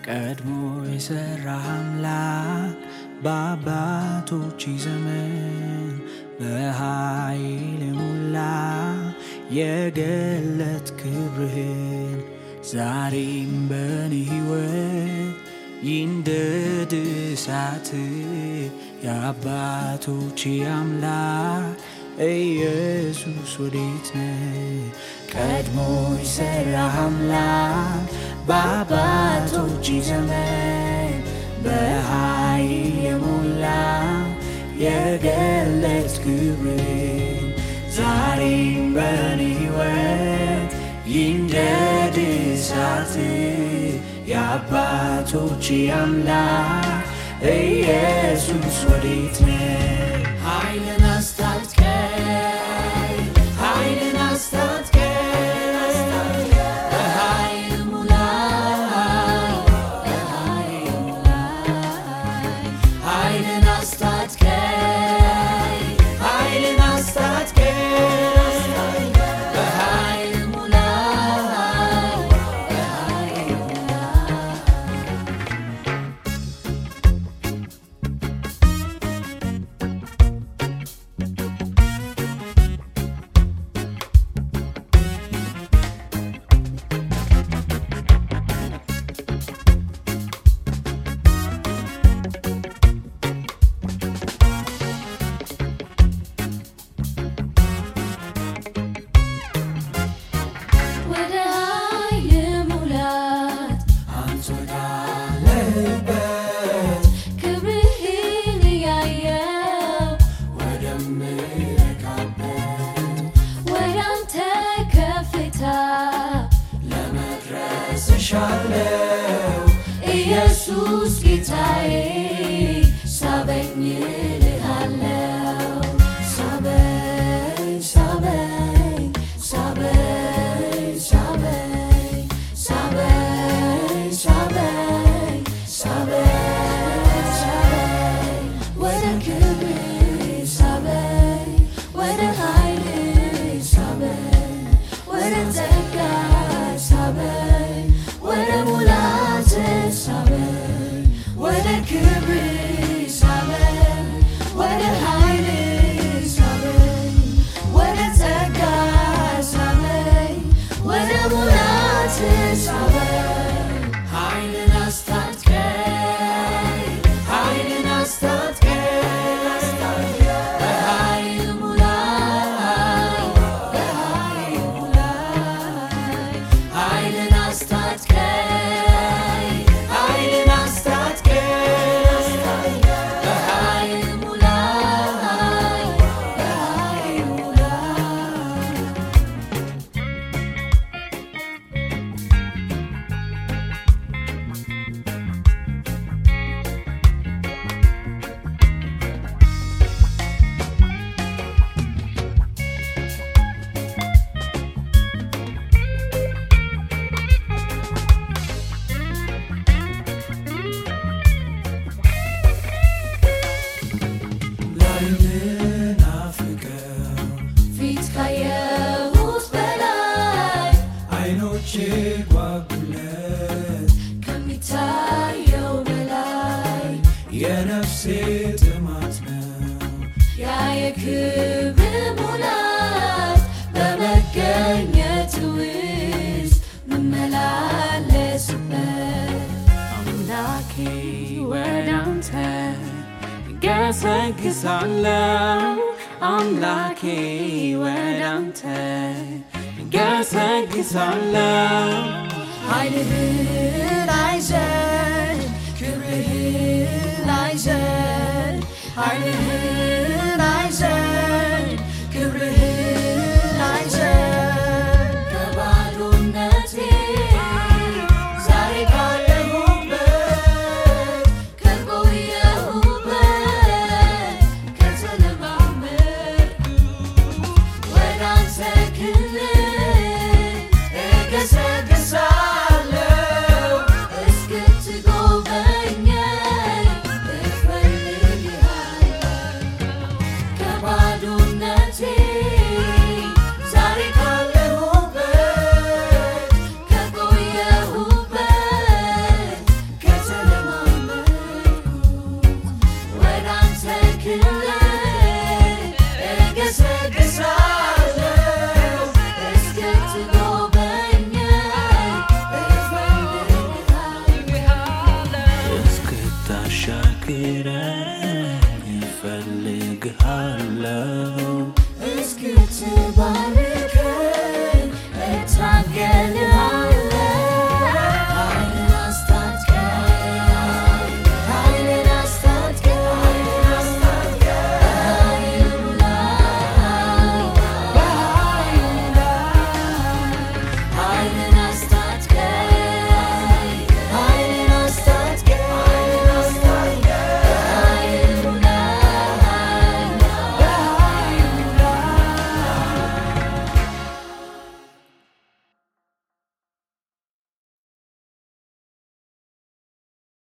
ቀድሞ የሠራ አምላክ በአባቶች ዘመን በኃይል የሞላ የገለት ክብርህን ዛሬም በኔ ሕይወት ይንደድ እሳት የአባቶች አምላክ ኢየሱስ ወዴት ነህ? ቀድሞ የሠራ አምላክ በአባቶች ዘመን በኃይል የሞላ የገለት ክብርን ዛሬም በኔ ሕይወት ይንደድ እሳት የአባቶች አምላክ ኢየሱስ ወዴት ነህ? ኃይልን አስታጥቀኝ ኃይልን አስታጥቀኝ በኃይል ሙላኝ በኃይል ሙላኝ ኃይልን አስታጥቀኝ ኃይልን አስታጥቀኝ በኃይል ሙላኝ በኃይል ሙላኝ ወደ ኃይል ሙላት አንተ ወዳለህበት ክብርህን እያየው ወደምረካበት ወደ አንተ ከፍታ ለመድረስ እሻለው ኢየሱስ ጌታዬ ሳበኝ እልሃለው ሳበኝ ሳበኝ ሳበኝ ሳበኝ ሳበኝ ሳበኝ ሳበኝ ሳበኝ ወደ ክብር ሳበኝ ወደ ኃይል ሳበኝ ወደ ጸጋ ሳበኝ ወደ ሙላት ሳበኝ ወደ ክብር ሳበኝ ወደ ኃይል ሳበኝ ወደ ጸጋ ሳበኝ ወደ ሙላት ሳበኝ ኃይልን አስታጥቀኝ ኃይልን አስታጥቀኝ በኃይል ሙላኝ በኃይል ሙላኝ ኃይልን አስታጥቀኝ ኃይልን አስታጥቀኝ በኃይል ሙላኝ በኃይል ሙላኝ ላይንን አፍቀው ፊት ካየሁት በላይ አይኖቼ ጓጉለት ከሚታየው በላይ የነፍሴ ጥማት ነው ያ የክብር ሙላት በመገኘት ውስጥ ምመላለስበት አምላኬ ወደ አንተ ገሰግሳለሁ አምላኬ ወደ አንተ ገሰግሳለሁ ኃይልህን አይዘን ክብርህን አይዘን ኃይልህን አይዘን ክብርህን አይዘን ከባዶነቴ ዛሬ ካለሁበት ከቆየሁበት ከተለማመድኩ ወደ አንተ ክልል እገሰግሳለሁ አናግረኝ እፈልግሃለሁ